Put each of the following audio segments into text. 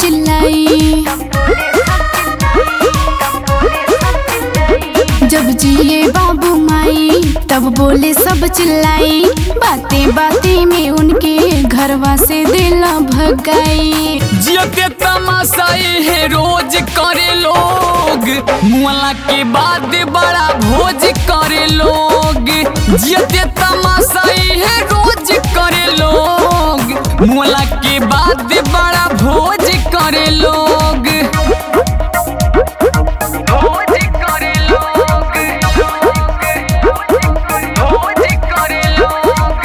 चिल्लाई जब जिए बाबू माई तब बोले सब चिल्लाई बातें बातें में उनके घरवा से दिल भगाई जियते तमाशाई है रोज करे लोग मुआला के बाद बड़ा भोज करे लोग जियते तमाशाई है रोज करे लोग मुआला के बाद बड़ा भोज करे लोग भोज करे लोग भोज करे लोग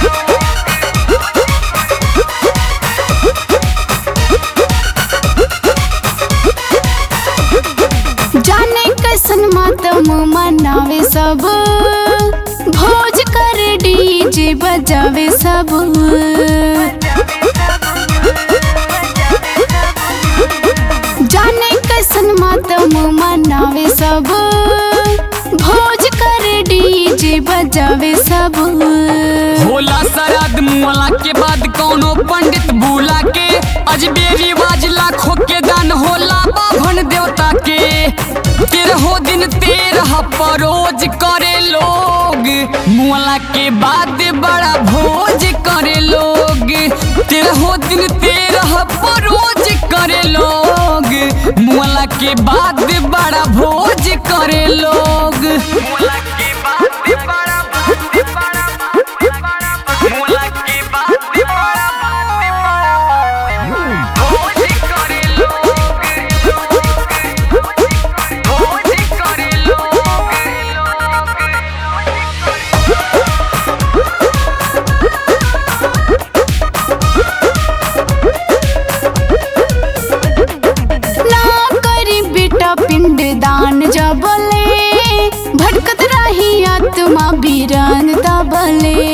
जाने कैसन मातम मनावे सब भोज कर डीजे बजावे सब जाने कैसन मातम मनावे सब भोज कर डीजे बजावे सब होला श्राद्ध मुआला के बाद कौनो पंडित बुला के अजबे रिवाज लाखों के दान होला बाभन देवता के तेरहो दिन तेरह परोज करे लोग मुआला के बाद बड़ा भोज करे लोग तेरहो दिन तेरह परोज करे लोग मुआला के बाद बड़ा भोज करे लोग मुआला के बाद बड़ा भोज बड़ा मुआला के बाद बड़ा भोज करे लोग भोज करे लोग ना करी बेटा पिंड दान जबले भटकत रही आत्मा बीरान दबले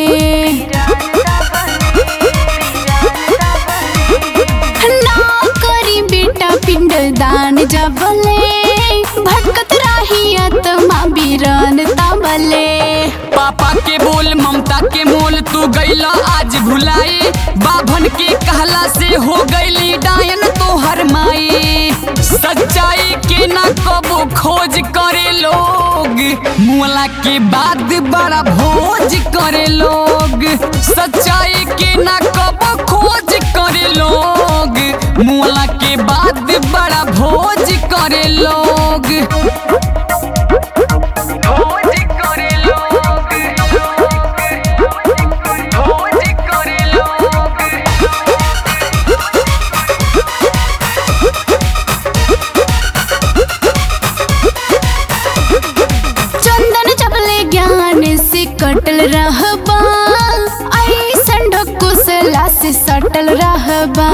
ना करी बेटा पिंड दान जबले भटकत रही आत्मा बीरान दबले पापा के बोल ममता के मोल तू गईला आज भुलाई बाभन के कहला से हो गईली डायन तो हर माई सच्चाई के ना कबो खोज करे लोग मुआला के बाद बड़ा भोज करे लोग सच्चाई के ना कबो खोज करे लोग मुआला के बाद बड़ा भोज करे लोग भोज करे लोग भोज करे लोग चंदन चपले ज्ञान से कटल रहबा ऐसन ढकुसला से सटल रहबा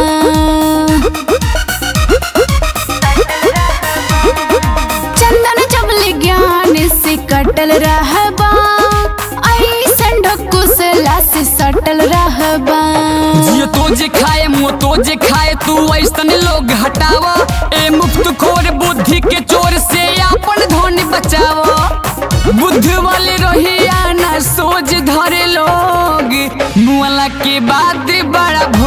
चंदन चपले ज्ञान से कटल रहबा ऐसन ढकुसला से सटल रहबा जियो तो जे खाए मुँह तो जे खाए तू ऐसन लोग हटावा ए मुफ्त खोर बुद्धि के चोर से अपन धन बचावा बुद्ध वाले रहिया ना सोच धरे लोग मुआला के बाद बड़ा